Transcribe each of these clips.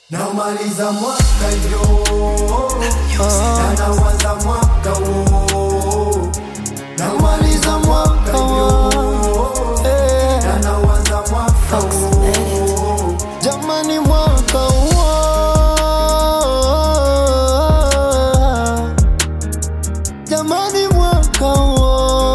Namaliza mwaka hivyo na naanza mwaka huo. Namaliza mwaka hivyo na naanza mwaka huo. Jamani, mwaka huo, jamani, mwaka huo.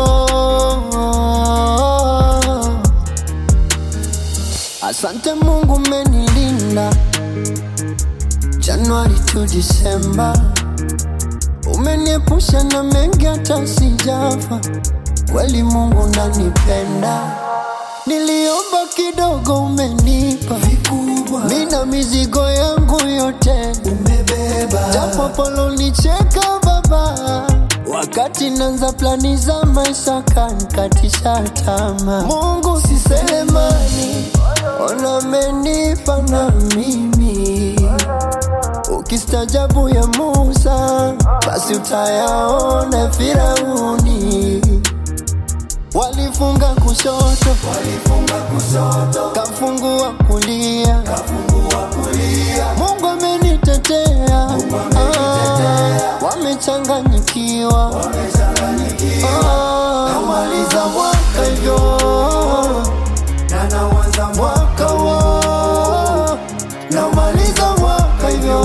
Asante Mungu, umenilinda Januari tu Disemba, umeniepusha na mengi hata sijafa. Kweli Mungu nanipenda, niliomba kidogo, umenipa Vikubwa Mina mizigo yangu yote umebeba, japo polonicheka baba, wakati nanza plani za maisha kankatisha tama. Mungu si selemani, ona amenipa na mimi. Ukistajabu ya Musa, basi utayaona Firauni. Walifunga kushoto, walifunga kushoto, kafungua kulia kafungua kulia. Mungu amenitetea, Ah, wamechanganyikiwa, Wamechanganyikiwa, Ah, namaliza mwaka hivyo, na naanza mwaka huo, namaliza mwaka hivyo,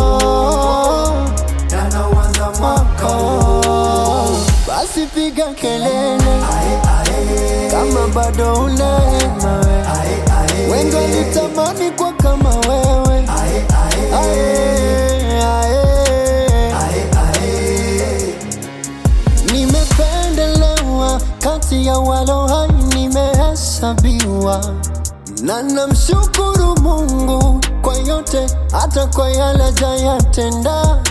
na naanza mwaka mwaka huo. Basi piga kelele Ae, ae, kama bado unaema we, ae, ae, wengi walitamani kwa kama wewe, ae, ae, ae, ae. ae, ae. Nimependelewa kati ya walo hai, nimehesabiwa na namshukuru Mungu kwa yote, hata kwa yale jayatenda.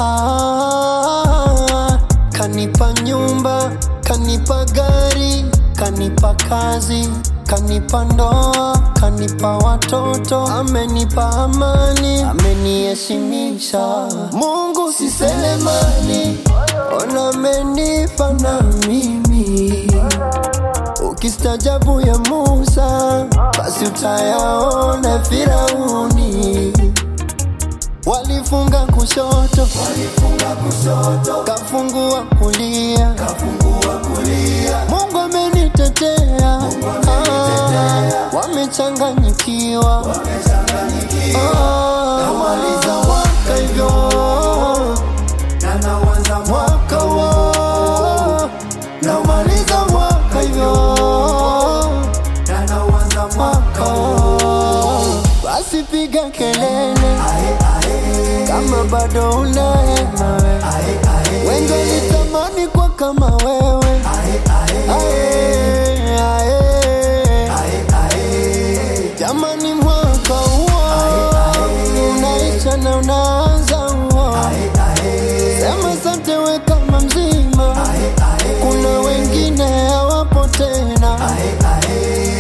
Kanipa nyumba, kanipa gari, kanipa kazi, kanipa ndoa, kanipa watoto, amenipa amani, ameniheshimisha. Mungu si selemani, ona amenipa na mimi. Ukistajabu ya Musa, basi utayaona Firauni. Walifunga kushoto, Walifunga kushoto, kafungua kulia. kafungua kulia. Mungu amenitetea, Ah, wamechanganyikiwa. Wamechanganyikiwa, Ah, namaliza mwaka hivyo, na naanza mwaka huo, namaliza mwaka hivyo, na naanza mwaka mwaka huo. Basi piga kelele Ae, ae, kama bado unaema we, ae, ae, wengi walitamani kwa kama wewe. ae, ae, Ae, ae. ae, ae. Jamani, mwaka huo unaisha na unaanza huo. Ae, ae, Sema asante we kama mzima, ae, ae, kuna wengine hawapo tena. ae, ae.